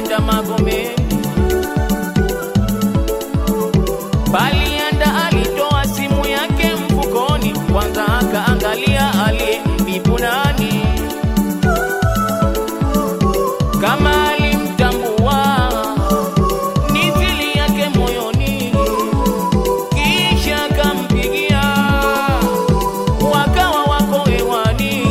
palianda Magomeni. Palianda alitoa simu yake mfukoni, kwanza akaangalia aliyembibu nani, kama alimtambua ni siri yake moyoni, kisha akampigia, wakawa wako hewani.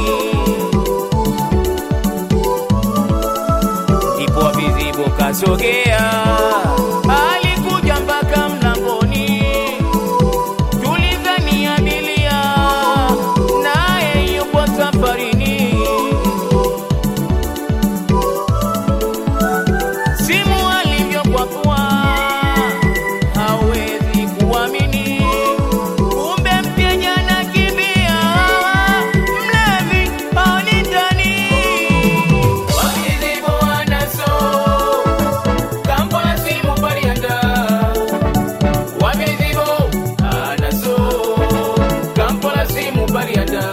Ndipo vizibo kasogea, alikuja mpaka mlangoni, tulidhani abiria, naye yupo safarini. Simu alivyokwapua hawezi kuamini, kumbe mteja anakimbia, mlevi haoni ndani. Wakizibu wanaso Kampala simu palianda Wakizibu anaso Kampala simu palianda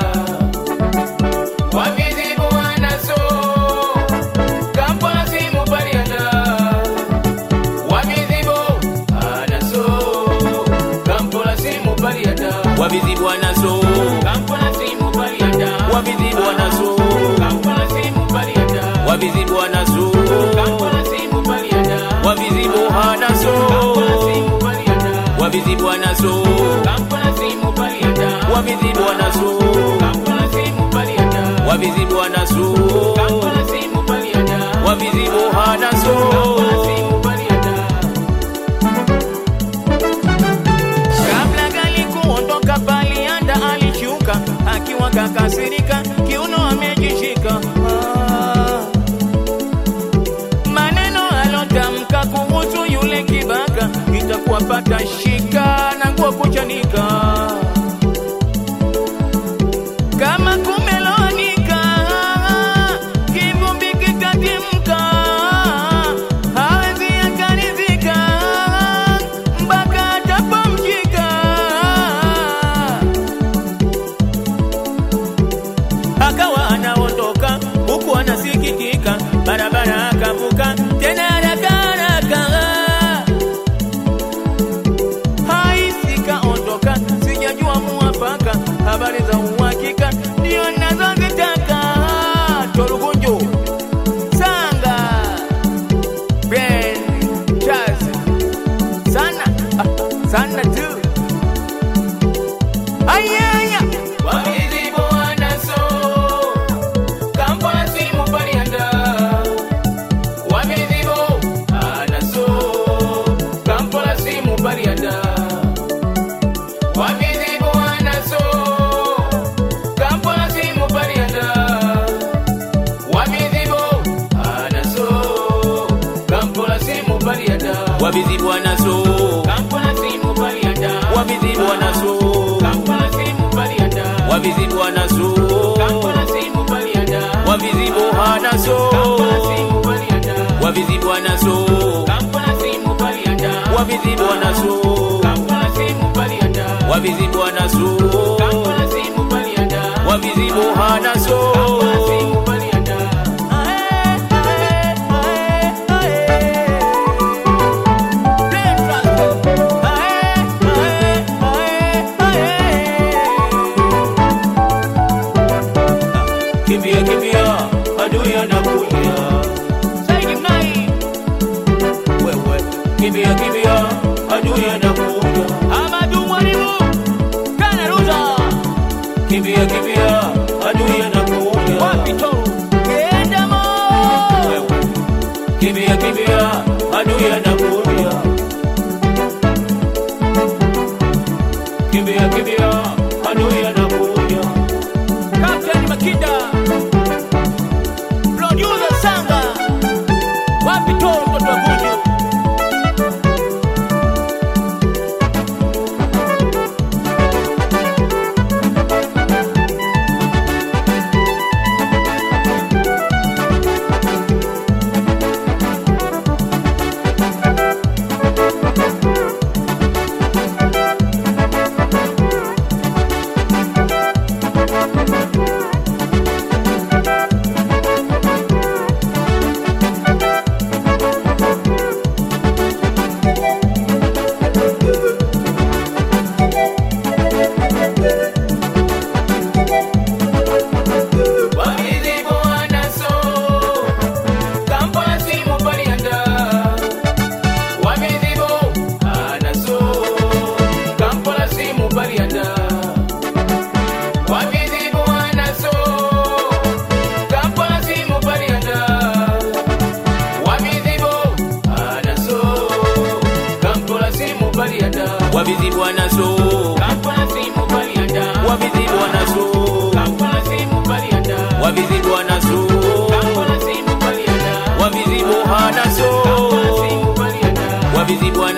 Wakizibu wanaso Kampala simu palianda Wakizibu anaso Kampala simu palianda Wakizibu anaso Kampala simu palianda Wakizibu anaso Kampala simu palianda Wakizibu anaso Kampala simu palianda Wakizibu anaso Kampala simu palianda Wakizibu anaso Kampala simu palianda Wakizibu anaso Kampala simu palianda Wakizibu anaso Kampala simu palianda Wakizibu anaso Kampala simu palianda Kabla gali kuondoka palianda alishuka akiwa kakasirika, kiuno amejishika. Ah. Maneno alotamka kuhusu yule kibaka itakuwa pata shika na nguo kuchanika kama kumeloanika kivumbi kikatimka hawezi akaridhika mpaka atapomshika akawa anaondoka huku anasikitika barabara akavuka tena haraka haraka haisi kaondoka, sijajua muafaka, habari za uhakika ndio nazozitaka. Torugunju Sanga Ben Chaz sana ah, sana tu ayaya wakizibu wanaso Kampala simu palianda wakizibu anaso Kampala simu palianda wakizibu wanaso Kampala simu palianda wakizibu anaso Kampala simu palianda wakizibu anaso Kampala simu palianda wakizibu anaso Kampala simu palianda wakizibu anaso Kampala simu palianda wakizibu anaso Kampala simu palianda wakizibu anaso Kampala simu palianda wakizibu anaso Kampala simu palianda wakizibu anaso Kampala simu palianda wakizibu anaso Kampala simu palianda ae ae ae ae Kimbia kimbia, adui anakuja. Saidi Mnai. Wewe kimbia kimbia, adui anakuja. Amadu Mwalimu, Kana Ruza. Kimbia kimbia, adui anakuja. Wapi Toru? Kenda mo. Wewe kimbia kimbia, adui anakuja. Kimbia kimbia, adui anakuja. Captain Makinda, producer Sanga, wapi Toru mtoto wa Gunju?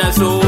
bwana so